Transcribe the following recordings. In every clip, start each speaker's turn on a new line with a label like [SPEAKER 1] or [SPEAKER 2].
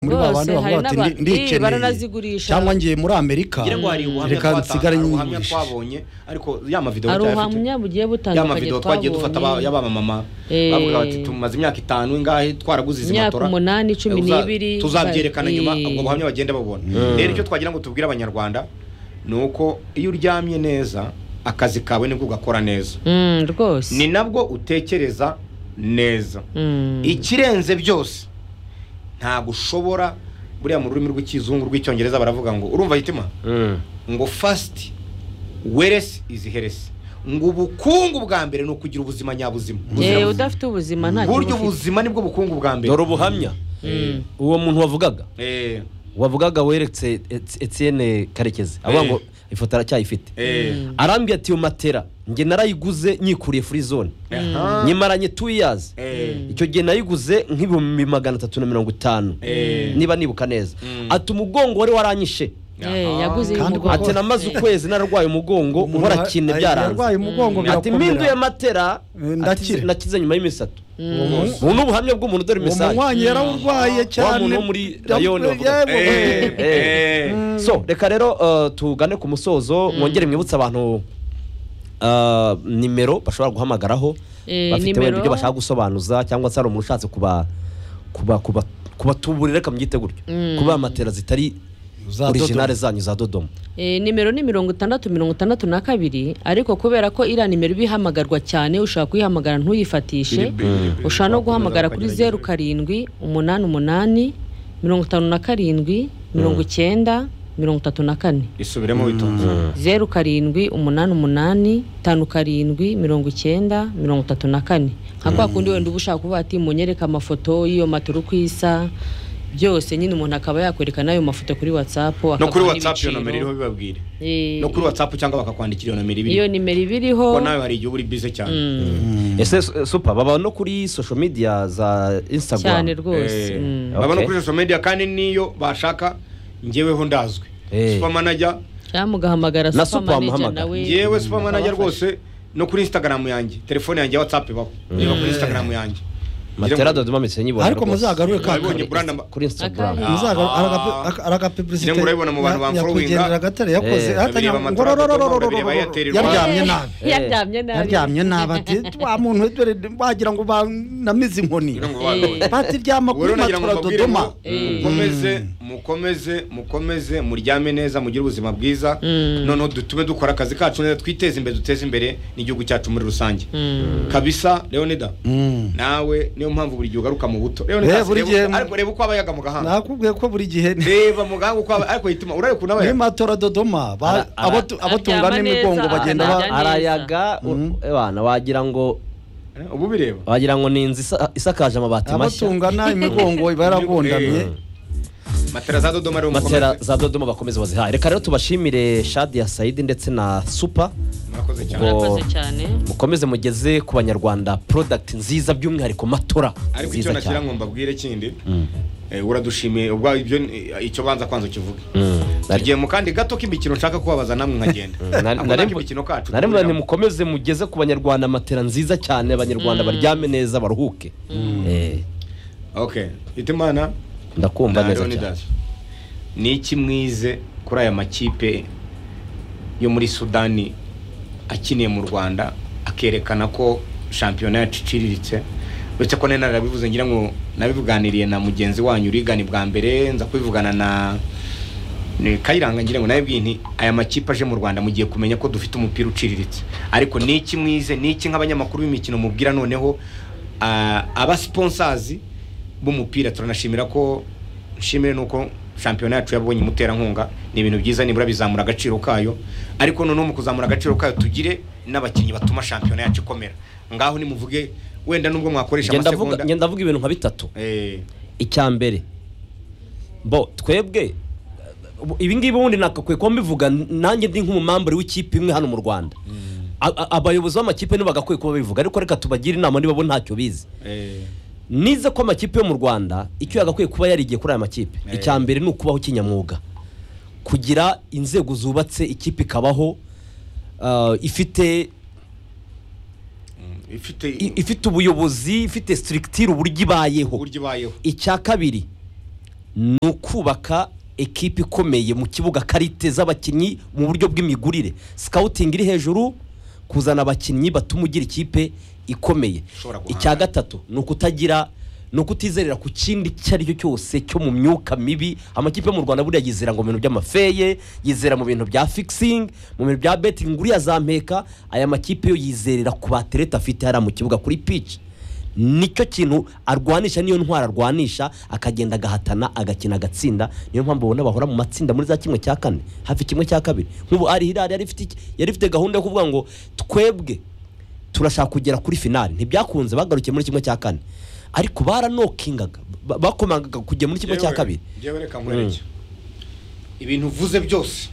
[SPEAKER 1] babandi bavuga bati "Ndi-
[SPEAKER 2] eh,
[SPEAKER 1] ndikeneye
[SPEAKER 2] baranazigurisha
[SPEAKER 1] cyangwa ngiye muri amerika
[SPEAKER 3] ngira ngo hari ubuhamya
[SPEAKER 1] reka
[SPEAKER 3] twata-
[SPEAKER 1] nsigare
[SPEAKER 3] hari ubuhamya
[SPEAKER 1] nyigurishe."
[SPEAKER 3] twabonye ariko ya mavidewo
[SPEAKER 2] hari
[SPEAKER 3] turayafite.
[SPEAKER 2] ubuhamya bugiye
[SPEAKER 3] ya
[SPEAKER 2] butandukanye
[SPEAKER 3] mavidewo twagiye dufata aba-
[SPEAKER 2] twabonye
[SPEAKER 3] y'abamama
[SPEAKER 2] Eh.
[SPEAKER 3] bavuga bati tumaze imyaka itanu ingahe twaraguze izi
[SPEAKER 2] Imyaka
[SPEAKER 3] matora
[SPEAKER 2] umunani, cumi
[SPEAKER 3] Eh, uza-
[SPEAKER 2] n'ibiri.
[SPEAKER 3] tuzabyerekana
[SPEAKER 2] Eh.
[SPEAKER 3] nyuma ubwo buhamya bagenda babona rero icyo twagira ngo tubwire abanyarwanda ni uko iyo uryamye neza akazi kawe nibwo ugakora neza
[SPEAKER 2] Mm, rwose
[SPEAKER 3] ni nabwo utekereza neza
[SPEAKER 2] Mm.
[SPEAKER 3] ikirenze byose ntabwo ushobora buriya mu rurimi rw'ikizungu rw'icyongereza baravuga ngo urumva yitima ngo fasiti weresi izi heresi ngo ubukungu bwa mbere ni ukugira ubuzima nyabuzima
[SPEAKER 2] Eh, udafite ubuzima nta
[SPEAKER 3] buryo
[SPEAKER 2] kintu ufite.
[SPEAKER 3] ubuzima nibwo bukungu bwa mbere
[SPEAKER 4] dore ubuhamya
[SPEAKER 2] Mm.
[SPEAKER 4] uwo muntu wavugaga
[SPEAKER 3] Eh,
[SPEAKER 4] wavugaga weretse Eti- Etienne karekezi avuga ngo ifoto aracyayifite
[SPEAKER 3] eh,
[SPEAKER 4] arambwira ati iyo matera njye narayiguze nyikuriye furi zone
[SPEAKER 3] aha,
[SPEAKER 4] nyimaranye tu yazi
[SPEAKER 3] eh,
[SPEAKER 4] icyo gihe nayiguze nk'ibihumbi magana atatu na mirongo itanu
[SPEAKER 3] Eh.
[SPEAKER 4] niba nibuka neza
[SPEAKER 3] Mm.
[SPEAKER 4] ati umugongo wari waranyishe
[SPEAKER 2] Eh,
[SPEAKER 3] aha.
[SPEAKER 2] yaguze uyu
[SPEAKER 1] Kandi
[SPEAKER 2] mugore.
[SPEAKER 4] ati namaze ukwezi nararwaye umugongo
[SPEAKER 1] Umuntu
[SPEAKER 4] uhora
[SPEAKER 1] ar-
[SPEAKER 4] kintu
[SPEAKER 1] ar-
[SPEAKER 4] byaranze
[SPEAKER 1] yarwaye umugongo
[SPEAKER 4] ati mpinduye amatera
[SPEAKER 1] Eh,
[SPEAKER 4] ati,
[SPEAKER 1] ndakira."
[SPEAKER 4] nakize nyuma y'imisatto
[SPEAKER 3] Uwo-
[SPEAKER 4] ubu ni ubuhamya bw'umuntu dore
[SPEAKER 1] uwo
[SPEAKER 4] imisayi
[SPEAKER 1] munywanyi yarawurwaye cyane
[SPEAKER 4] muntu wo muri Rayoni bavuga.
[SPEAKER 1] Yewe.
[SPEAKER 3] Eh, eh.
[SPEAKER 4] so reka rero uh, tugane ku musozo mwongere mwibutse abantu uh, nimero bashobora guhamagaraho
[SPEAKER 2] Eh,
[SPEAKER 4] bafite wenda
[SPEAKER 2] nimero-
[SPEAKER 4] ibyo bashaka gusobanuza cyangwa se hari umuntu ushatse kuba kuba kuba kubatuburira reka mbyite gutyo kuba matera zitari
[SPEAKER 1] Za Dodoma.
[SPEAKER 4] orijinale zanyu za dodoma
[SPEAKER 2] Eh, nimero ni mirongo itandatu mirongo itandatu na kabiri ariko kubera ko iriya nimero iba ihamagarwa cyane ushobora kuyihamagara ntuyifatishe ushobora no guhamagara kuri zeru karindwi umunani umunani mirongo itanu na karindwi mirongo icyenda mirongo itatu na kane
[SPEAKER 3] isubiremo witonze
[SPEAKER 2] zeru karindwi umunani umunani tanu karindwi mirongo icyenda mirongo itatu na kane nka kwa kundi wenda uba ushaka kuvuga ati munyereka amafoto y'iyo matoro uko isa byose nyine umuntu akaba yakwereka n'ayo mafoto kuri watsapu
[SPEAKER 3] no kuri watsapu iyo nomero iriho bibabwire
[SPEAKER 2] Eh,
[SPEAKER 3] no kuri watsapu cyangwa bakakwandikira iyo nomero
[SPEAKER 2] iyo
[SPEAKER 3] ibiri
[SPEAKER 2] nimero iba iriho
[SPEAKER 3] kuko nawe hari igihe uri bize cyane
[SPEAKER 4] ese su- supa baba no kuri social media za instagram
[SPEAKER 2] cyane rwose
[SPEAKER 3] Eh,
[SPEAKER 2] mm.
[SPEAKER 3] baba no
[SPEAKER 4] Okay.
[SPEAKER 3] kuri social media kandi niyo bashaka njyeweho ndazwi
[SPEAKER 4] Eh.
[SPEAKER 3] supermanager
[SPEAKER 2] cyangwa mugahamagara super
[SPEAKER 4] Na super
[SPEAKER 2] manager
[SPEAKER 4] wamuhamagara.
[SPEAKER 2] nawe
[SPEAKER 3] yewe supermanager
[SPEAKER 2] ukabafasha.
[SPEAKER 3] rwose no kuri instagram yanjye telefone yanjye ya whatsapp ibaho niba kuri instagram yanjye
[SPEAKER 4] matera dodoma mpetse nyibona
[SPEAKER 1] ariko
[SPEAKER 4] rwose.
[SPEAKER 1] muzagarure ka
[SPEAKER 3] Nabibonye buranda ma-
[SPEAKER 4] kuri instagram
[SPEAKER 2] Akari.
[SPEAKER 3] Ngira ngo
[SPEAKER 1] aragapeburisite
[SPEAKER 3] urabibona mu bantu bamfollowinga.
[SPEAKER 1] gatare yakoze
[SPEAKER 4] Eh,
[SPEAKER 1] hatanya
[SPEAKER 3] urabireba
[SPEAKER 1] ngo
[SPEAKER 3] Matara Dodoma,
[SPEAKER 1] rorororororo
[SPEAKER 3] urabireba Airtel Rwanda.
[SPEAKER 1] yaryamye nabi
[SPEAKER 2] Eh, yaryamye nabi
[SPEAKER 1] yaryamye nabi ati wa muntu we dore wagira ngo banamize inkoni
[SPEAKER 3] Ngira ngo
[SPEAKER 2] Eh.
[SPEAKER 3] bagabanye.
[SPEAKER 1] bati ryama
[SPEAKER 3] Ubu rero
[SPEAKER 1] kuri
[SPEAKER 3] nagira ngo
[SPEAKER 1] matora
[SPEAKER 3] mbabwire ngo
[SPEAKER 1] dodoma
[SPEAKER 3] mukomeze mukomeze mukomeze muryame neza mugire ubuzima bwiza noneho dutume dukora akazi kacu neza twiteze imbere duteze imbere n'igihugu cyacu muri rusange kabisa leonida nawe niyo mpamvu buri gihe ugaruka mu buto
[SPEAKER 1] Eh,
[SPEAKER 3] leonida
[SPEAKER 1] buri
[SPEAKER 3] reba
[SPEAKER 1] gihe-
[SPEAKER 3] uko- ariko reba uko aba yaga mu gahanga
[SPEAKER 1] nakubwiye ko buri gihe
[SPEAKER 3] reba mu gahanga uko aba ariko yitima urare ukuntu aba
[SPEAKER 1] muri
[SPEAKER 3] yaga
[SPEAKER 1] matora dodoma ba-
[SPEAKER 4] Ara- ara-
[SPEAKER 1] abatu- abatungana
[SPEAKER 2] Aryama
[SPEAKER 1] n'imigongo
[SPEAKER 2] neza,
[SPEAKER 1] bagenda ba-
[SPEAKER 2] aryama.
[SPEAKER 4] arayaga abana wagira ngo
[SPEAKER 3] Eh, ubu bireba
[SPEAKER 4] wagira ngo ni inzu isa- isakaje amabati mashya
[SPEAKER 1] abatungana imigongo iba yaragondamye
[SPEAKER 3] Eh. matera za dodoma rero
[SPEAKER 4] matera
[SPEAKER 3] mukomeze.
[SPEAKER 4] za dodoma bakomeze bazihaye reka rero tubashimire shadi ya sayidi ndetse na supa
[SPEAKER 3] mwakoze cyane
[SPEAKER 2] murakoze cyane
[SPEAKER 4] mukomeze mugeze ku banyarwanda product nziza by'umwihariko matora
[SPEAKER 3] ariko icyo
[SPEAKER 4] nziza
[SPEAKER 3] nagira
[SPEAKER 4] cyane
[SPEAKER 3] ngo mbabwire kindi eh, uradushimiye ubwo ibyo ni- eh, icyo banza kwanza ukivuge
[SPEAKER 4] Mm.
[SPEAKER 3] tugiye mu kandi gato k'imikino nshaka kubabaza namwe nkagenda
[SPEAKER 4] Nari-
[SPEAKER 3] Ako
[SPEAKER 4] nari-
[SPEAKER 3] n'ak'imikino kacu
[SPEAKER 4] nari mbona
[SPEAKER 3] duhuriramo.
[SPEAKER 4] mukomeze mugeze ku banyarwanda matera nziza cyane abanyarwanda baryame neza baruhuke Eh,
[SPEAKER 3] okay itimana
[SPEAKER 4] ndakumva
[SPEAKER 3] na
[SPEAKER 4] neza cyane
[SPEAKER 3] leonidas ni iki mwize kuri aya makipe yo muri sudani akiniye mu rwanda akerekana ko shampiyona yacu iciriritse uretse ko nari narabivuze ngira ngo nabivuganiriye na mugenzi wanyu urigani bwa mbere nza kubivugana na ni kayiranga ngira ngo nawe bwinti aya makipe aje mu rwanda mugiye kumenya ko dufite umupira uciriritse ariko ni iki mwize ni iki nk'abanyamakuru b'imikino mubwira noneho ah, aba sponsazi b'umupira turanashimira ko nshimire nuko shampiyona yacu yabonye umuterankunga ni ibintu byiza nibura bizamura agaciro kayo ariko noneho mu kuzamura agaciro kayo tugire n'abakinnyi batuma shampiyona yacu ikomera ngaho nimuvuge wenda nubwo mwakoresha
[SPEAKER 4] Njye ndavuga-
[SPEAKER 3] amasegonda
[SPEAKER 4] njye ndavuga ibintu nka bitatu
[SPEAKER 3] Eh,
[SPEAKER 4] icya mbere bo twebwe ibi ngibi ubundi nakakwiye kuba mbivuga nanjye ndi nk'umumambure w'ikipe imwe hano mu rwanda A- a- abayobozi b'amakipe ntibagakwiye kuba bivuga ariko reka tubagire inama niba bo ntacyo bizi
[SPEAKER 3] eh,
[SPEAKER 4] nize ko amakipe yo mu rwanda icyo yagakwiye kuba yarigiye kuri aya makipe icya mbere ni ukubaho kinyamwuga kugira inzego zubatse ikipe ikabaho ah, ifite
[SPEAKER 3] ifite
[SPEAKER 4] i- ifite ubuyobozi ifite sitirikitire uburyo ibayeho
[SPEAKER 3] uburyo ibayeho
[SPEAKER 4] icya kabiri ni ukubaka ekipi ikomeye mu kibuga karite z'abakinnyi mu buryo bw'imigurire sikawutingi iri hejuru kuzana abakinnyi batuma ugira ikipe ikomeye
[SPEAKER 3] Ushobora guhangana.
[SPEAKER 4] icya gatatu ni ukutagira ni ukutizerera ku kindi icyo ari cyo cyose cyo mu myuka mibi amakipe yo mu rwanda buriya yizera ngo mu bintu by'amafeye yizera mu bintu bya fikisingi mu bintu bya betingi uriya za mpeka aya makipe yo yizerera ku batereta afite hariya mu kibuga kuri pici nicyo kintu arwanisha niyo ntwara arwanisha akagenda agahatana agakina agatsinda niyo mpamvu ubona bahora mu matsinda muri za kimwe cya kane hafi kimwe cya kabiri nk'ubu ari hilali yari ifite iki? yari ifite gahunda yo kuvuga ngo twebwe turashaka kugera kuri finali ntibyakunze bagarukiye muri kimwe cya kane ariko baranokingaga ba- bakomangaga kujya muri kimwe cya kabiri
[SPEAKER 3] Njyewe reka nkwereke. ibintu uvuze byose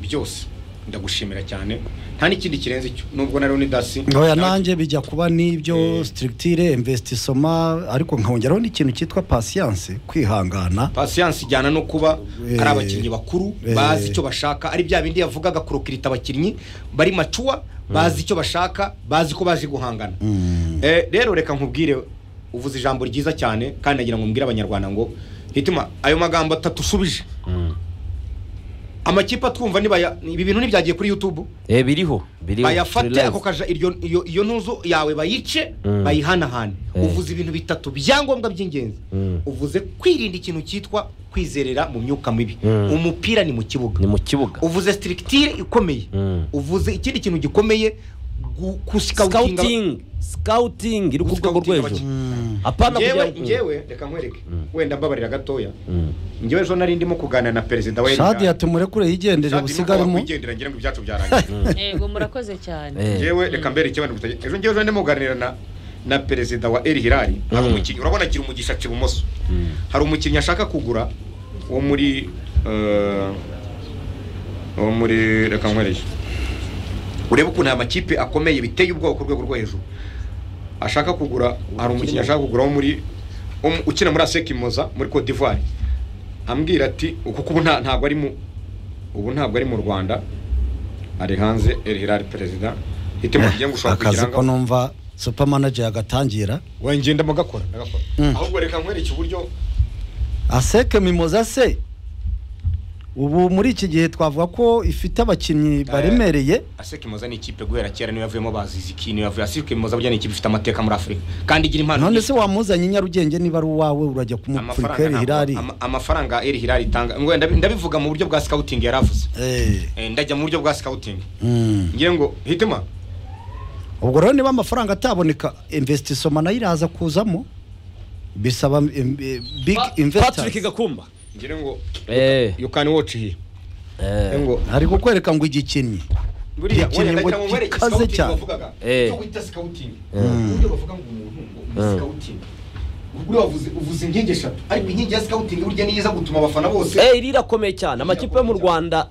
[SPEAKER 3] byose ndagushimira cyane nta n'ikindi kirenze icyo nubwo na Leonidas
[SPEAKER 1] oya nanjye bijya kuba n'ibyo sitirigitire imvesitisoma ariko nkongeraho n'ikintu cyitwa pasiyanse kwihangana
[SPEAKER 3] pasiyanse ijyana no kuba
[SPEAKER 1] Eh.
[SPEAKER 3] ari abakinnyi bakuru
[SPEAKER 1] Eh.
[SPEAKER 3] bazi icyo bashaka ari bya bindi yavugaga kurukirita abakinnyi bari macuwa bazi icyo bashaka bazi ko baje guhangana Eh, rero reka nkubwire uvuze ijambo ryiza cyane kandi nagira ngo mbwire abanyarwanda ngo hituma ayo magambo atatu usubije amakipe atwumva nibaya ibi bintu ntibyagiye kuri youtube
[SPEAKER 4] eh biriho biriho turi
[SPEAKER 3] bayafate
[SPEAKER 4] live.
[SPEAKER 3] ako kaja iryo iyo, iyo ntuzu yawe bayice
[SPEAKER 4] Mm.
[SPEAKER 3] bayihanahane
[SPEAKER 4] Eh.
[SPEAKER 3] uvuze ibintu bitatu byangombwa by'ingenzi
[SPEAKER 4] Mm.
[SPEAKER 3] uvuze kwirinda ikintu cyitwa kwizerera mu myuka mibi
[SPEAKER 4] Mm.
[SPEAKER 3] umupira ni mu kibuga
[SPEAKER 4] ni mu kibuga
[SPEAKER 3] uvuze sitirigitire ikomeye
[SPEAKER 4] Mm.
[SPEAKER 3] uvuze ikindi kintu gikomeye gu- kusikawutinga
[SPEAKER 4] scouting scouting iri ku rwego rwo
[SPEAKER 3] Scouting
[SPEAKER 4] hejuru
[SPEAKER 1] Mm.
[SPEAKER 4] apana
[SPEAKER 3] njyewe
[SPEAKER 4] kugira-
[SPEAKER 3] njyewe reka nkwereke
[SPEAKER 4] Mm.
[SPEAKER 3] wenda mbabarira gatoya
[SPEAKER 4] Mm.
[SPEAKER 3] njyewe ejo nari ndimo kuganira na perezida wa
[SPEAKER 1] shadi yatumurekure yigendere busigaremo
[SPEAKER 3] kwigendera ngira ngo ibyacu byarangiye
[SPEAKER 2] yego murakoze cyane
[SPEAKER 4] Eh.
[SPEAKER 3] njyewe reka mbere ikibazo gutegeka ejo njyewe ndimo kuganira na na perezida wa eri hirari hari
[SPEAKER 4] Mm.
[SPEAKER 3] umukinnyi urabona agira umugisha aca ibumoso hari umukinnyi ashaka kugura wo muri eh, wo muri reka nkwereke urebe ukuntu aya makipe akomeye biteye ubwoba ku rwego rwo hejuru ashaka kugura hari umukinnyi ashaka kugura wo muri wo mu- ukina muri aseki moza muri cote d'ivoire ambwira ati kuko ubu nta- ntabwo ari mu ubu ntabwo ari mu rwanda ari hanze eri hirari perezida hitemo kugira ngo ushobora kugira
[SPEAKER 1] akazi
[SPEAKER 3] ngo
[SPEAKER 1] ko numva supamanaje yagatangira
[SPEAKER 3] wengenda mugakora ndagakora
[SPEAKER 1] Mm.
[SPEAKER 3] ahubwo reka nkwereke uburyo
[SPEAKER 1] aseke mimoza se ubu muri iki gihe twavuga ko ifite abakinnyi baremereye
[SPEAKER 3] Aseke Moza ni ikipe guhera kera niyo yavuyemo bazizi ki niyo yavuye Aseke Moza burya ni ikipe ifite amateka muri Afurika kandi igira impano
[SPEAKER 1] none
[SPEAKER 3] nyinshi.
[SPEAKER 1] se wamuzanye i nyarugenge niba ari uwawe urajya kumupfurika
[SPEAKER 3] amafaranga
[SPEAKER 1] eri
[SPEAKER 3] ntabwo-
[SPEAKER 1] hirari
[SPEAKER 3] ama- amafaranga Eri Hilali itanga ngo ndabi- ndabivuga mu buryo bwa scouting yaravuze
[SPEAKER 1] Eh,
[SPEAKER 3] Eh, ndajya mu buryo bwa scouting
[SPEAKER 1] mm.
[SPEAKER 3] ngiye ngo hitema
[SPEAKER 1] ubwo rero niba amafaranga ataboneka investissoma nayo iraza kuzamo bisaba em, eh, big
[SPEAKER 4] Pa- Patrick
[SPEAKER 1] investors
[SPEAKER 4] Gakumba
[SPEAKER 3] ngira ngo
[SPEAKER 4] eh
[SPEAKER 3] you can watch here Ngira
[SPEAKER 4] eh
[SPEAKER 3] ngo
[SPEAKER 1] ari kukwereka ngo igikinnyi
[SPEAKER 3] buriya
[SPEAKER 1] Ikintu
[SPEAKER 3] wenda
[SPEAKER 1] ngo
[SPEAKER 3] ndagira ngo nkwereke
[SPEAKER 1] gikaze
[SPEAKER 3] scouting
[SPEAKER 1] cyane.
[SPEAKER 3] bavugaga
[SPEAKER 4] Eh.
[SPEAKER 3] cyo wita scouting
[SPEAKER 4] Mm.
[SPEAKER 3] uburyo bavuga ngo umuntu ngo ni
[SPEAKER 4] Mm.
[SPEAKER 3] scouting ubwo wavuze uvuze inkingi eshatu ariko inkingi ya scouting burya niyo iza gutuma abafana bose
[SPEAKER 4] Eh, iri irakomeye cyane amakipe yo mu rwanda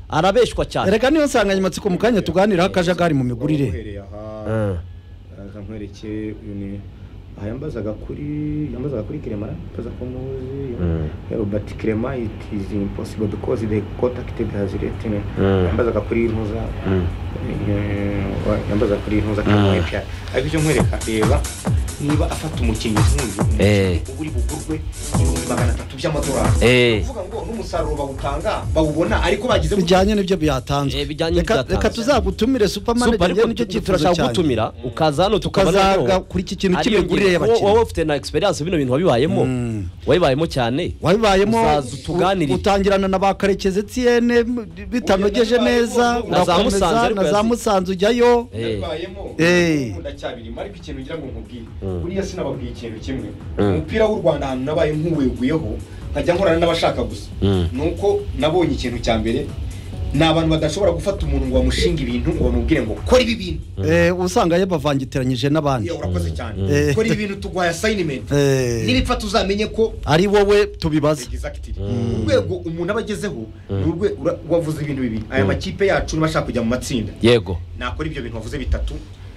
[SPEAKER 4] arabeshwa cyane
[SPEAKER 1] reka niyo nsanganyamatsiko mu kanya tuganiraho akajagari mu migurire
[SPEAKER 3] Uhereye aha,
[SPEAKER 4] Eh.
[SPEAKER 3] araza nkwereke uyu ni aha yambazaga kuri yambazaga kuri kiremara yambaza ko muzi
[SPEAKER 4] Mm.
[SPEAKER 3] robert kirema it is impossible because they contacted has written
[SPEAKER 4] Mm.
[SPEAKER 3] yambazaga kuri ntuza
[SPEAKER 4] Mm.
[SPEAKER 3] eh, wa- yambazaga kuri ntuza
[SPEAKER 4] Mm.
[SPEAKER 3] kamwe pya ariko icyo nkwereka reba niba afata umukinnyi nk'uyu
[SPEAKER 4] Eh.
[SPEAKER 3] umukinnyi uba uri bugurwe ibihumbi magana atatu by'amadolari
[SPEAKER 4] Eh.
[SPEAKER 3] uvuga ngo n'umusaruro bawutanga bawubona ariko bagize
[SPEAKER 1] bijyanye n'ibyo
[SPEAKER 4] Eh,
[SPEAKER 1] byatanzwe
[SPEAKER 4] bijyanye
[SPEAKER 1] Reka-
[SPEAKER 4] n'ibyatanzwe.
[SPEAKER 1] reka tuzagutumire
[SPEAKER 4] Super,
[SPEAKER 1] supamanaje
[SPEAKER 4] ariko
[SPEAKER 1] njyewe nicyo
[SPEAKER 4] tu-
[SPEAKER 1] cyifuzo
[SPEAKER 4] turashaka
[SPEAKER 1] cyanjye
[SPEAKER 4] gutumira ukaza hano
[SPEAKER 1] Tukazaga
[SPEAKER 4] noneho
[SPEAKER 1] kuri iki kintu
[SPEAKER 4] ariyo
[SPEAKER 1] cy'imigurire
[SPEAKER 4] ngiro.
[SPEAKER 1] y'abakinnyi.
[SPEAKER 4] wowe ufite na experience bino bintu wabibayemo
[SPEAKER 1] Mm.
[SPEAKER 4] wabibayemo cyane
[SPEAKER 1] wabibayemo
[SPEAKER 4] Uzaza utuganirire.
[SPEAKER 1] u- utangirana na ba karekezi etiyene bitanogeje
[SPEAKER 3] Uyu
[SPEAKER 1] neza
[SPEAKER 3] nabibayemo,
[SPEAKER 4] na za Musanze
[SPEAKER 1] urakomeza
[SPEAKER 4] ariko
[SPEAKER 1] na za
[SPEAKER 4] yazi-
[SPEAKER 1] musanze ujyayo
[SPEAKER 4] Eh.
[SPEAKER 3] nabibayemo
[SPEAKER 1] Eh.
[SPEAKER 3] nkunda cyabirimo ariko ikintu ngira ngo nkubwire
[SPEAKER 4] Mm.
[SPEAKER 3] buriya sinababwiye ikintu kimwe
[SPEAKER 4] Mm.
[SPEAKER 3] umupira w'u rwanda ahantu nabaye nk'uweguyeho nkajya nkorana n'abashaka gusa
[SPEAKER 4] Mm.
[SPEAKER 3] ni uko nabonye ikintu cya mbere ni abantu badashobora gufata umuntu ngo bamushinge ibintu ngo bamubwire ngo kora ibi bintu
[SPEAKER 1] Eh, usanga yabavangitiranyije n'abandi
[SPEAKER 3] iyo urakoze cyane
[SPEAKER 1] Eh.
[SPEAKER 3] kora ibi bintu tugwaye asayinimenti
[SPEAKER 1] Eh.
[SPEAKER 3] n'ibipfa tuzamenye ko
[SPEAKER 1] ari wowe tubibaza
[SPEAKER 3] Exactly. urwego umuntu aba agezeho ni urwe- ura- wavuze ibintu bibiri aya makipe yacu niba ashaka kujya mu matsinda
[SPEAKER 4] yego
[SPEAKER 3] nakora ibyo bintu wavuze bitatu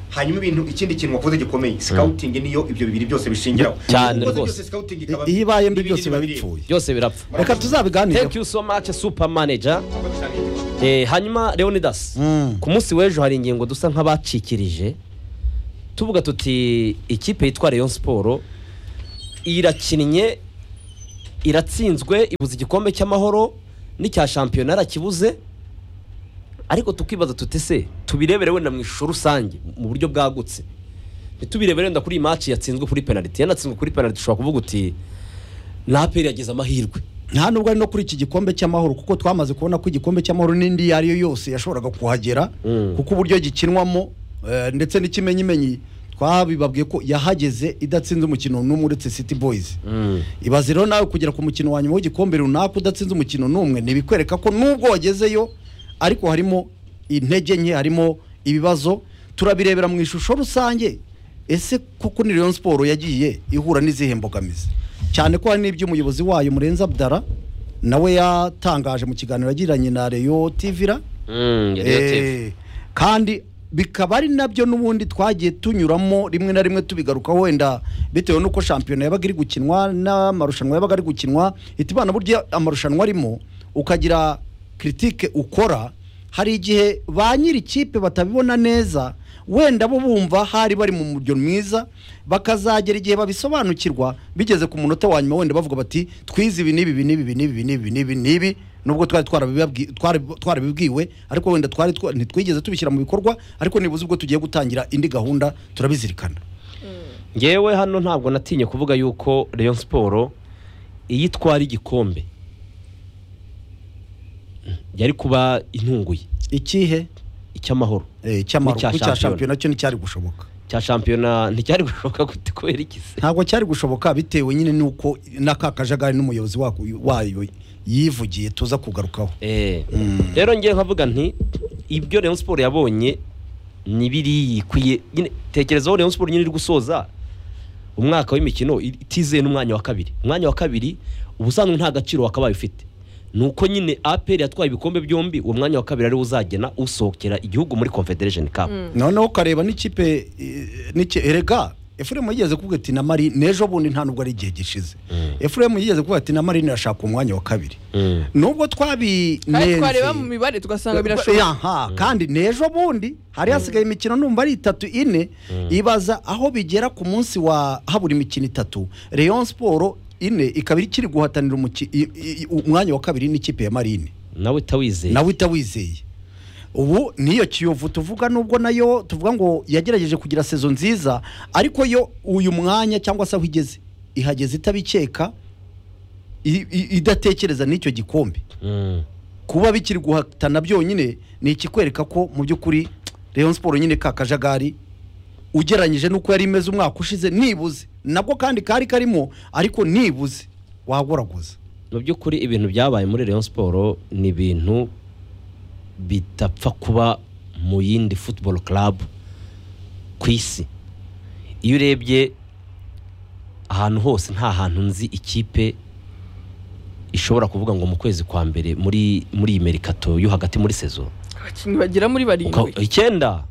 [SPEAKER 3] hanyuma ibintu ikindi kintu wavuze gikomeye scouting niyo ibyo bibiri byose bishingiraho
[SPEAKER 4] Cyane
[SPEAKER 3] Ukoze
[SPEAKER 4] rwose.
[SPEAKER 3] byose scouting ikaba-
[SPEAKER 1] iyo ibaye mbi
[SPEAKER 3] ibindi
[SPEAKER 1] byose biba
[SPEAKER 3] biba bireba.
[SPEAKER 1] bipfuye
[SPEAKER 4] byose birapfa
[SPEAKER 1] reka tuzabiganire
[SPEAKER 4] thank you so much super manager Eh, hanyuma leonidas
[SPEAKER 1] Mm.
[SPEAKER 4] ku munsi w'ejo hari ingingo dusa nk'abacikirije tuvuga tuti ikipe yitwa rayon siporo irakinnye iratsinzwe ibuze igikombe cy'amahoro n'icya shampiyona arakibuze ariko tukibaza tuti se tubirebere wenda mu ishusho rusange mu buryo bwagutse ntitubirebere wenda kuri iyi maci yatsinzwe kuri penaliti yanatsinzwe kuri penaliti ushobora kuvuga uti naperi yagize amahirwe
[SPEAKER 1] nta nubwo ari no kuri iki gikombe cy'amahoro kuko twamaze kubona ko igikombe cy'amahoro n'indi iyo ari yo yose yashoboraga kuhagera
[SPEAKER 4] Mm.
[SPEAKER 1] kuko uburyo gikinwamo eh, ndetse n'ikimenyimenyi twabibabwiye ko yahageze idatsinze umukino n'umwe uretse city boys ibaze rero nawe kugera ku mukino wa nyuma w'igikombe runaka udatsinze umukino n'umwe ntibikwereka ko nubwo wagezeyo ariko harimo intege nke harimo ibibazo turabirebera mu ishusho rusange ese kuko ni Rayon siporo yagiye ihura n'izihe mbogamizi cyane ko hari n'ibyo umuyobozi wayo murenze abdara nawe yatangaje mu kiganiro yagiranye na reyo tivira Eh, kandi bikaba ari nabyo n'ubundi twagiye tunyuramo rimwe na rimwe tubigarukaho wenda bitewe n'uko shampiyona yabaga iri gukinwa n'amarushanwa yabaga ari gukinwa itibana burya amarushanwa arimo ukagira kiritike ukora hari igihe ba nyiri ikipe batabibona neza wenda bo bumva hari bari mu muryo mwiza bakazagera igihe babisobanukirwa bigeze ku munota wa nyuma wenda bavuga bati twize ibi n'ibi ibi n'ibi ibi n'ibi n'ibi n'ibi n'ibi nubwo twari twarabibabwi- twari- twarabibwiwe ariko wenda twari twa- ntitwigeze tubishyira mu bikorwa ariko nibuze ubwo tugiye gutangira indi gahunda turabizirikana
[SPEAKER 4] ngewe hano ntabwo natinye kuvuga yuko Rayon siporo iyo itwara igikombe yari kuba intunguye
[SPEAKER 1] ikihe
[SPEAKER 4] icy'amahoro
[SPEAKER 1] Eh, cy'amaru-
[SPEAKER 4] N'icya
[SPEAKER 1] n'icya
[SPEAKER 4] shampiyona.
[SPEAKER 1] shampiyona cyo nticyari gushoboka
[SPEAKER 4] cya shampiyona nticyari gushoboka gute kubera iki se
[SPEAKER 1] ntabwo cyari gushoboka bitewe nyine n'uko n'aka kajagari n'umuyobozi wako- wayo yivugiye tuza kugarukaho
[SPEAKER 4] Eh, rero ngewe nkavuga nti ibyo Rayon siporo yabonye ni biriya ikwiye nyine tekerezaho Rayon siporo nyine iri gusoza umwaka w'imikino i- itizeye n'umwanya wa kabiri umwanya wa kabiri ubusanzwe nta gaciro wakabaye ufite ni uko nyine aperi yatwaye ibikombe byombi uwo mwanya wa kabiri ariwo uzagena usohokera igihugu muri confederation cup
[SPEAKER 1] noneho ukareba n'ikipe eh, n'iki- erega efuremu yigeze kuvuga ati na mari n'ejo bundi nta nubwo ari igihe gishize efuremu yigeze kuvuga ati na mari irashaka umwanya wa kabiri
[SPEAKER 4] Mm.
[SPEAKER 1] nubwo twabinenze
[SPEAKER 5] kandi twareba mu mibare tugasanga birashoboka
[SPEAKER 1] Aha, kandi n'ejo bundi hari hasigaye imikino numva ari itatu ine ibaza aho bigera ku munsi wa habura imikino itatu Rayon siporo ine ikaba ikiri guhatanira umuki- i- i- umwanya wa kabiri n'ikipe ya marine
[SPEAKER 4] nawe utawizeye
[SPEAKER 1] nawe utawizeye ubu niyo kiyovu tuvuga nubwo nayo tuvuga ngo yagerageje kugira sezo nziza ariko yo uyu mwanya cyangwa se aho igeze ihageze itabikeka i- i- idatekereza n'icyo gikombe
[SPEAKER 4] Mm.
[SPEAKER 1] kuba bikiri guhatana byonyine ni ikikwereka ko mu by'ukuri Rayon siporo nyine ka kajagari ugereranyije n'uko yari imeze umwaka ushize nibuze nabwo kandi kari karimo ariko nibuze wagoraguza
[SPEAKER 4] mu by'ukuri ibintu byabaye muri Rayon Sport ni ibintu bitapfa kuba mu yindi football club ku isi iyo urebye ahantu hose nta hantu nzi ikipe ishobora kuvuga ngo mu kwezi kwa mbere muri muri iyi merikato yo hagati muri sezo
[SPEAKER 5] abakinnyi bagera muri
[SPEAKER 4] uka-
[SPEAKER 5] barindwi
[SPEAKER 4] icyenda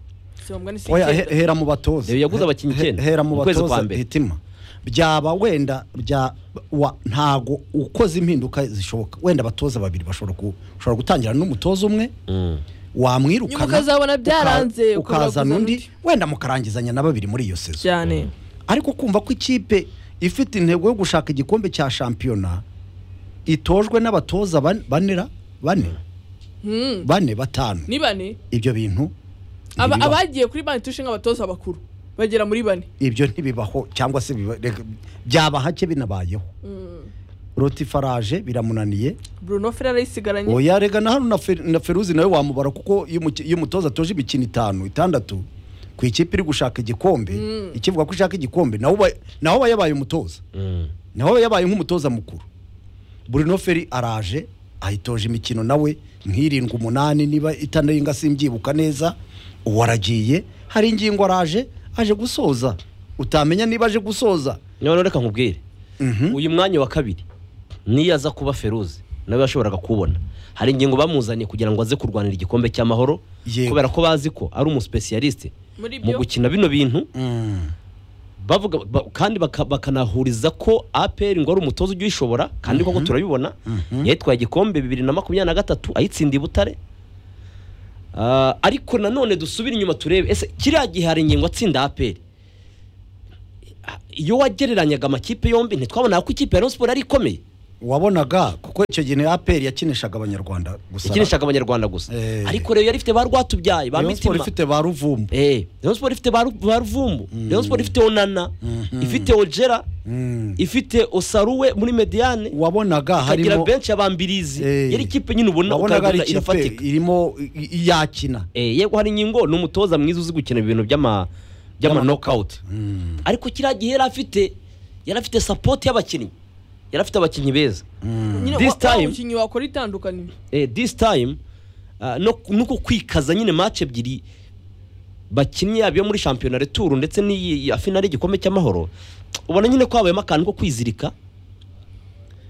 [SPEAKER 5] sibambwa ni
[SPEAKER 1] Oya, he-
[SPEAKER 5] icyenda.
[SPEAKER 1] hera mu batoza
[SPEAKER 4] Reba yaguze
[SPEAKER 1] He-
[SPEAKER 4] abakinnyi
[SPEAKER 1] he-
[SPEAKER 4] icyenda
[SPEAKER 1] hera mu
[SPEAKER 4] mu kwezi kwa
[SPEAKER 1] batoza
[SPEAKER 4] mbere.
[SPEAKER 1] hitima byaba wenda bya wa ntago ukoze impinduka zishoboka wenda abatoza babiri bashobora ku- ushobora gutangira n'umutoza umwe
[SPEAKER 4] Mm.
[SPEAKER 1] wamwirukana
[SPEAKER 5] Nyuma ukazabona byaranze, ukabura
[SPEAKER 1] ukazana
[SPEAKER 5] kuzana
[SPEAKER 1] undi
[SPEAKER 5] undi.
[SPEAKER 1] wenda mukarangizanya na babiri muri iyo sezo
[SPEAKER 5] cyane
[SPEAKER 1] ariko kumva ko ikipe ifite intego yo gushaka igikombe cya shampiyona itojwe n'abatoza ban- banera bane
[SPEAKER 5] Hmm.
[SPEAKER 1] bane batanu
[SPEAKER 5] ni bane
[SPEAKER 1] ibyo bintu
[SPEAKER 5] Aba-
[SPEAKER 1] ntibibaho.
[SPEAKER 5] abagiye kuri banki tushinga abatoza bakuru bagera muri bane
[SPEAKER 1] ibyo ntibibaho cyangwa se biba- reka- byaba hake binabayeho rotifaraje biramunaniye
[SPEAKER 5] bruno ferrari yisigaranye
[SPEAKER 1] oya rega na hano na Fer- na feruzi nawe wamubara kuko iyo umuki- iyo umutoza atoje imikino itanu itandatu ku ikipe iri gushaka igikombe ikivuga ko ishaka igikombe nawe uba- nawe aba yabaye umutoza
[SPEAKER 4] Mm.
[SPEAKER 1] nawe yabaye nk'umutoza mukuru burino feri araje ahitoje imikino nawe nk'irindwi umunani niba itanarenga simbyibuka neza uwo aragiye hari ingingo araje aje gusoza utamenya niba aje gusoza
[SPEAKER 4] none reka nkubwire
[SPEAKER 1] Mhm.
[SPEAKER 4] uyu mwanya wa kabiri niyo aza kuba feruzi nawe yashoboraga kuwubona hari ingingo bamuzaniye kugira ngo aze kurwanira igikombe cy'amahoro
[SPEAKER 1] Yego.
[SPEAKER 4] kubera ko bazi ko ari umusipesiyalisite
[SPEAKER 5] muri
[SPEAKER 4] mu
[SPEAKER 5] byo
[SPEAKER 4] gukina bino bintu
[SPEAKER 1] Mm.
[SPEAKER 4] bavuga ba- kandi baka- bakanahuriza ko APR ngo ari umutoza ujya uyishobora kandi koko turabibona yitwaye igikombe bibiri na makumyabiri na gatatu ayitsindiye i butare Ah, ariko nanone dusubire inyuma turebe ese kiriya gihe hari ingingo atsinda APR iyo wagereranyaga amakipe yombi ntitwabona ko ikipe ya Rayon Sport ari ikomeye
[SPEAKER 1] wabonaga kuko icyo gihe ni aperi yakinishaga abanyarwanda gusa
[SPEAKER 4] ikinishaga abanyarwanda gusa
[SPEAKER 1] Eh.
[SPEAKER 4] ariko rero yari ifite ba rwatubyaye ba
[SPEAKER 1] Rayon Sports
[SPEAKER 4] mitima
[SPEAKER 1] ifite ba ruvumbu
[SPEAKER 4] Eh, Rayon Sports ifite ba Ru- ba Ruvumbu Rayon Sports ifite Onana ifite Ojera
[SPEAKER 1] Mm.
[SPEAKER 4] ifite Osaruwe muri Mediane
[SPEAKER 1] wabonaga
[SPEAKER 4] ikagira
[SPEAKER 1] harimo
[SPEAKER 4] benshi abambirizi
[SPEAKER 1] Eh.
[SPEAKER 4] yari ikipe nyine ubona
[SPEAKER 1] wabonaga ari
[SPEAKER 4] ukabona
[SPEAKER 1] ikipe
[SPEAKER 4] irafatika
[SPEAKER 1] irimo i- i- yakina
[SPEAKER 4] Eh, yego hari ingingo ni umutoza mwiza uzi gukina ibintu by'ama by'ama knockout ariko kiriya gihe yari afite yari afite support y'abakinnyi yari afite abakinnyi beza
[SPEAKER 5] nyine
[SPEAKER 4] This
[SPEAKER 5] wa- wa
[SPEAKER 4] time-
[SPEAKER 5] mukinnyi wakora itandukanye
[SPEAKER 4] eh, this time uh, no, no kwikaza nyine match ebyiri bakinnye yaba iyo muri shampiyona returu ndetse n'iyi ya finale y'igikombe cy'amahoro ubona nyine ko habayemo akantu ko kwizirika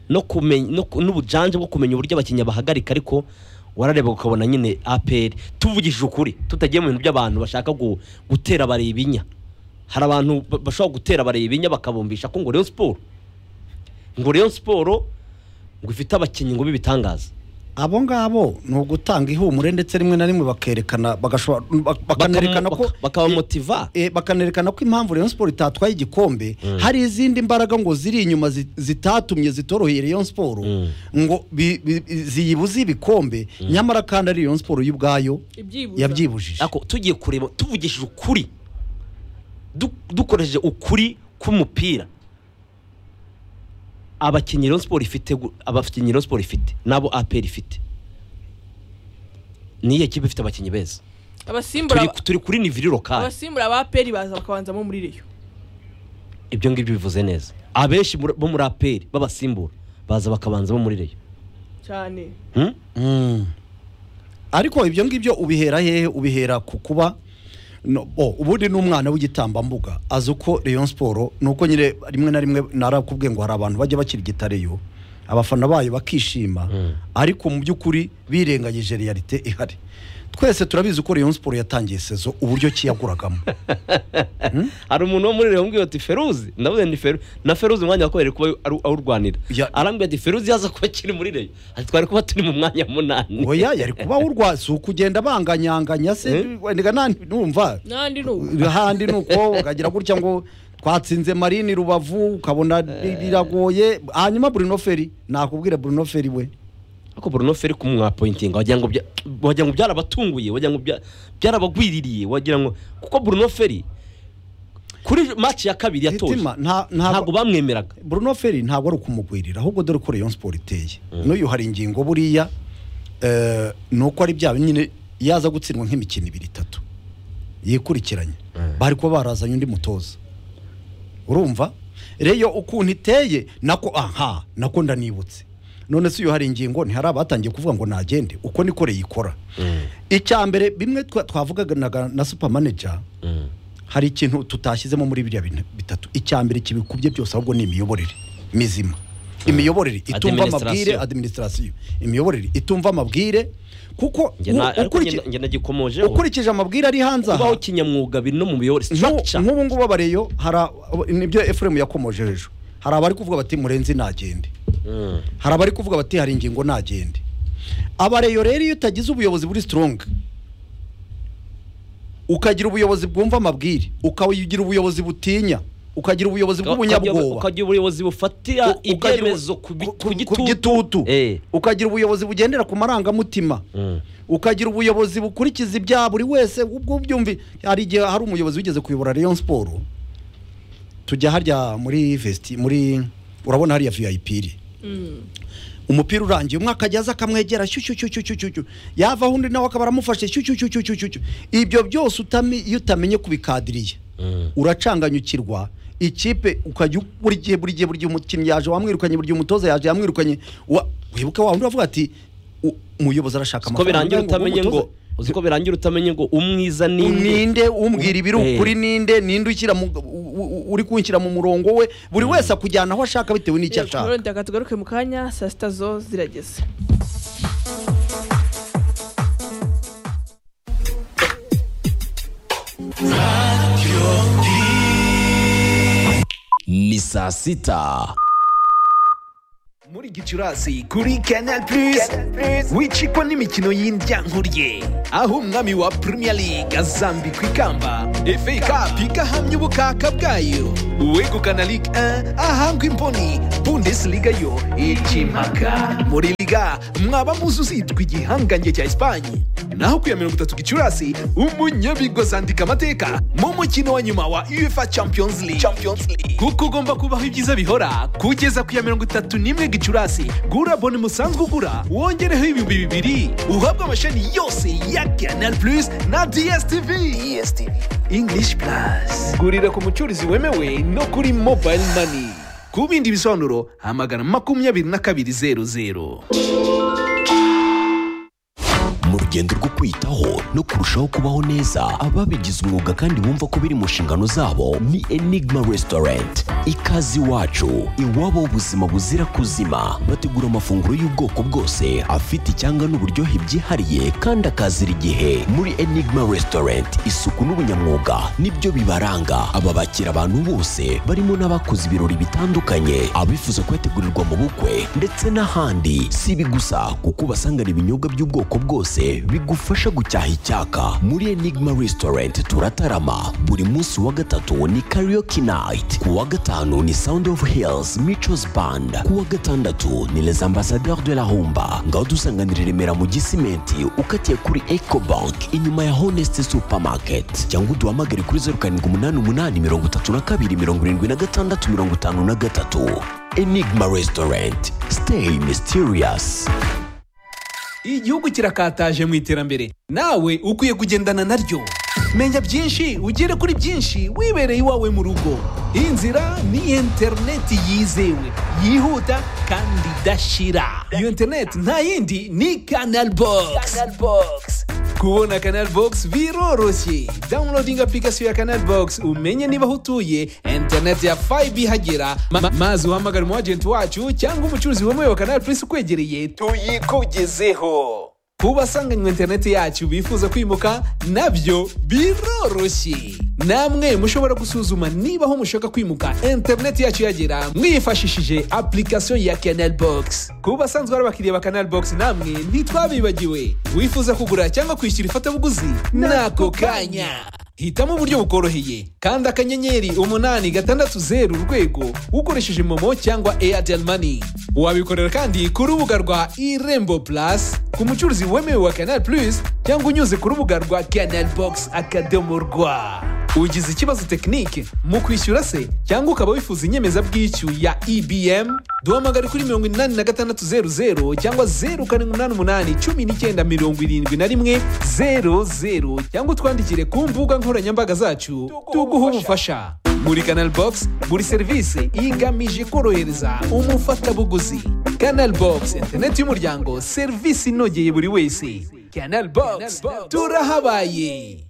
[SPEAKER 4] no kumenya no, ku- n'ubujanje bwo kumenya uburyo abakinnyi bahagarika ariko warareba ukabona nyine APR tuvugishije ukuri tutagiye mu bintu by'abantu bashaka gu, gutera abareba ibinya hari abantu ba- bashobora gutera abareba ibinya bakabumbisha ko ngo Rayon Sport ngo Rayon Sport ngo ifite abakinnyi ngo b'ibitangaza
[SPEAKER 1] abo ngabo ni ugutanga ihumure ndetse rimwe na rimwe bakerekana bagashobora bak- bakanerekana ko
[SPEAKER 4] bakabamotiva
[SPEAKER 1] Eh, bakanerekana ko impamvu Rayon Sport itatwaye igikombe hari izindi mbaraga ngo ziri inyuma zi- zitatumye zitoroheye Rayon Sport ngo bi- bi- ziyibuze ibikombe nyamara kandi ari Rayon Sport yo ubwayo
[SPEAKER 5] ibyibuza
[SPEAKER 1] yabyibujije
[SPEAKER 4] ako tugiye kureba tuvugishije ukuri du- dukoresheje ukuri k'umupira abakinnyi Rayon Sport ifite gu- abakinnyi Rayon Sport ifite nabo APR ifite niyo kipe ifite abakinnyi beza
[SPEAKER 5] abasimbura
[SPEAKER 4] turi, turi kuri niviri lokale
[SPEAKER 5] abasimbura ba peri baza bakabanzamo muri reyo
[SPEAKER 4] ibyo ngibyo bivuze neza abenshi muri- bo muri APR babasimbura baza bakabanzamo muri reyo
[SPEAKER 5] cyane
[SPEAKER 4] hmm?
[SPEAKER 1] Mm. ariko ibyo ngibyo ubihera hehe ubihera ku kuba no- oh, ubundi ni umwana w'igitambambuga azi uko Rayon Sport nuko nyine rimwe na rimwe narakubwiye ngo hari abantu bajya bakirigita Rayon abafana bayo bakishima ariko mu by'ukuri birengagije realite ihari twese turabizi ko Rayon Sport yatangiye sezo uburyo ki yaguragamo
[SPEAKER 4] hari umuntu wo muri Rayon umbwiye ati feruzi ndavuze ni feruzi na feruzi umwanya wakoreye kuba ari- awurwanira
[SPEAKER 1] Ya-
[SPEAKER 4] arambwira ati feruzi yaza kuba akiri muri Rayon ati twari kuba turi mu mwanya munani
[SPEAKER 1] oya yari kuba urwa si ukugenda banganyanganya se
[SPEAKER 4] Mm.
[SPEAKER 1] wenda nandi numva
[SPEAKER 5] n'andi ni ubu
[SPEAKER 1] ahandi ni uko ukagira gutya ngo twatsinze marine rubavu ukabona biragoye hanyuma Bruno Ferri nakubwira Bruno Ferri we
[SPEAKER 4] ariko Bruno Ferri kumwapointinga wagira ngo bya- wagira ngo byarabatunguye wagira ngo bya- byarabagwiririye wagira ngo kuko Bruno Ferri kuri match ya kabiri yatoje
[SPEAKER 1] Mitima, nta- nta-
[SPEAKER 4] ntabwo bamwemeraga
[SPEAKER 1] Bruno Ferri ntabwo ari ukumugwirira ahubwo dore ko Rayon Sport iteye n'uyu hari ingingo buriya eh, ni uko ari bya nyine yaza gutsindwa nk'imikino ibiri itatu yikurikiranye bari kuba barazanye undi mutoza urumva reyo ukuntu iteye nako aha nako ndanibutse none se iyo hari ingingo ntihari abatangiye kuvuga ngo nagende uko niko reyikora icya mbere bimwe twa- twavugaga na- na supamaneja hari ikintu tutashyizemo muri biriya bintu bitatu icya mbere kibikubye byose ahubwo ni imiyoborere mizima imiyoborere itumva amabwire
[SPEAKER 4] Administration.
[SPEAKER 1] administrasiyo imiyoborere itumva amabwire kuko
[SPEAKER 4] Njye na-
[SPEAKER 1] u-
[SPEAKER 4] ariko
[SPEAKER 1] ukuriki-
[SPEAKER 4] njye njye nagikomojeho
[SPEAKER 1] ukurikije amabwire ari hanze aha
[SPEAKER 4] kubaho kinyamwuga biri no mu miyoboro
[SPEAKER 1] Nku-
[SPEAKER 4] structure
[SPEAKER 1] nk'ubu ngubu abareyo hari a- nibyo efuremu yakomoje hejuru hari abari kuvuga bati murenzi nagende
[SPEAKER 4] Mm.
[SPEAKER 1] hari abari kuvuga bati hari ingingo nagende abareyo rero iyo utagize ubuyobozi buri strong ukagira ubuyobozi bwumva amabwire ukagira ubuyobozi butinya ukagira ubuyobozi bw'ubunyabwoba
[SPEAKER 4] ukagira ubuyobozi bufatira
[SPEAKER 1] U- ukagira-
[SPEAKER 4] ibyemezo ku bi- ku
[SPEAKER 1] ku gitutu
[SPEAKER 4] Eh.
[SPEAKER 1] ukagira ubuyobozi bugendera ku marangamutima
[SPEAKER 4] Mm.
[SPEAKER 1] ukagira ubuyobozi bukurikiza ibya buri wese ubwo byumvi hari igihe hari umuyobozi wigeze kuyobora Rayon Sport tujya harya muri vesti muri urabona hariya VIP iri umupira urangiye umwe akajya aza akamwegera shu shu shu shu shu shu shu. yavaho undi nawe akaba aramufashe shu shu shu shu shu shu shu. ibyo byose utami iyo utamenye kubikadiriye uracanganyukirwa ikipe ukajya u- buri gihe buri gihe buri gihe umukinnyi yaje wamwirukanye buri gihe umutoza yaje yamwirukanye Wa- wibuke wa wundi wavuga ati "U- umuyobozi arashaka
[SPEAKER 4] ko birangira
[SPEAKER 1] ngo
[SPEAKER 4] utamenye ngo
[SPEAKER 1] umutoza-
[SPEAKER 4] uzi ko birangira utamenye ngo umwiza ni nde.
[SPEAKER 1] ninde umbwira ibiri
[SPEAKER 4] Eh.
[SPEAKER 1] ukuri ninde ninde ushyira mu- u- u- uri kunshyira mu murongo we buri wese akujyana aho ashaka bitewe n'icyo ashaka
[SPEAKER 5] rero reka tugaruke mu kanya saa sita zo zirageze
[SPEAKER 6] ni saa sita muri gicurasi kuri canal plus wicikwa n'imikino y'indyankuriye aho umwami wa premier league azambikwa ikamba fa cup igahamya ubukaka bwayo uwegukana ligue 1 ahangwa imboni bundesliga yo ikimpaka muri liga mwaba muzi uzitwa igihangange cya esipanye naho ku ya mirongo itatu gicurasi umunyabigozi andika amateka mu mukino wa nyuma wa uefa champions league kuko ugomba kubaho ibyiza bihora kugeza ku ya mirongo itatu n'imwe gicurasi gura bone musanzwe ugura wongereho ibihumbi bibiri uhabwe amashami yose ya canal plus na dstv english plus gurira ku mucurizi wemewe no kuri mobile money ku bindi bisobanuro hamagara makumyabiri na kabiri zeru zeru
[SPEAKER 7] mu rugendo rwo kwitaho no kurushaho kubaho neza ababigize umwuga kandi bumva ko biri mu nshingano zabo ni enigma restaurant ikaze iwacu iwabo ubuzima buzira kuzima bategura amafunguro y'ubwoko bwose afite icyanga n'uburyohe byihariye kandi akazira igihe muri enigma restaurant isuku n'ubunyamwuga nibyo bibaranga aba bakira abantu bose barimo n'abakoze ibirori bitandukanye abifuza kuyategurirwa mu bukwe ndetse n'ahandi si ibi gusa kuko ubasangana ibinyobwa by'ubwoko bwose bigufasha gucyaha icyaka muri enigma restaurant turatarama buri munsi wa gatatu ni karaoke night ku wa gatanu ni sound of hills michos band ku wa gatandatu ni les ambassadeurs de la humba ngaho dusanganira i remera mu gisimenti ukatiye kuri ecobank inyuma ya honest supermarket cyangwa uduhamagare kuri zeru karindwi umunani umunani mirongo itatu na kabiri mirongo irindwi na gatandatu mirongo itanu na gatatu enigma restaurant stay mysterious
[SPEAKER 6] igihugu kirakataje mu iterambere nawe ukwiye kugendana naryo menya byinshi ugere kuri byinshi wibereye iwawe mu rugo inzira ni interineti yizewe yihuta kandi idashira iyo interineti nta yindi ni kanal bogisi kubona canal box biroroshye downloading application ya canal box umenye niba aho utuye internet ya 5 ihagera Ma- ma- maze uhamagare umu agent wacu cyangwa umucuruzi wemewe wa canal plus ukwegereye tuyikugezeho ku basanganywe interineti yacu bifuza kwimuka nabyo biroroshye namwe mushobora gusuzuma niba aho mushaka kwimuka interineti yacu yagera mwifashishije application ya canal box ku basanzwe ari abakiriya ba canal box namwe ntitwabibagiwe wifuza kugura cyangwa kwishyura ifatabuguzi n'ako kanya hitamo uburyo bukoroheye kandi akanyenyeri umunani gatandatu zeru urwego ukoresheje momo cyangwa airtel money wabikorera kandi ku rubuga rwa irembo plus ku mucuruzi wemewe wa canal plus cyangwa unyuze ku rubuga rwa canal box akadomo rwa ugize ikibazo tekinike mu kwishyura se cyangwa ukaba wifuza inyemezabwishyu ya ebm duhamagare kuri mirongo inani na gatandatu zeru zeru cyangwa zeru karindwi umunani umunani cumi n'icyenda mirongo irindwi na rimwe zeru zeru cyangwa utwandikire ku mbuga nkoranyambaga zacu tuguhe ubufasha muri canal box buri serivisi igamije korohereza umufatabuguzi canal box interineti y'umuryango serivisi inogeye buri wese canal box turahabaye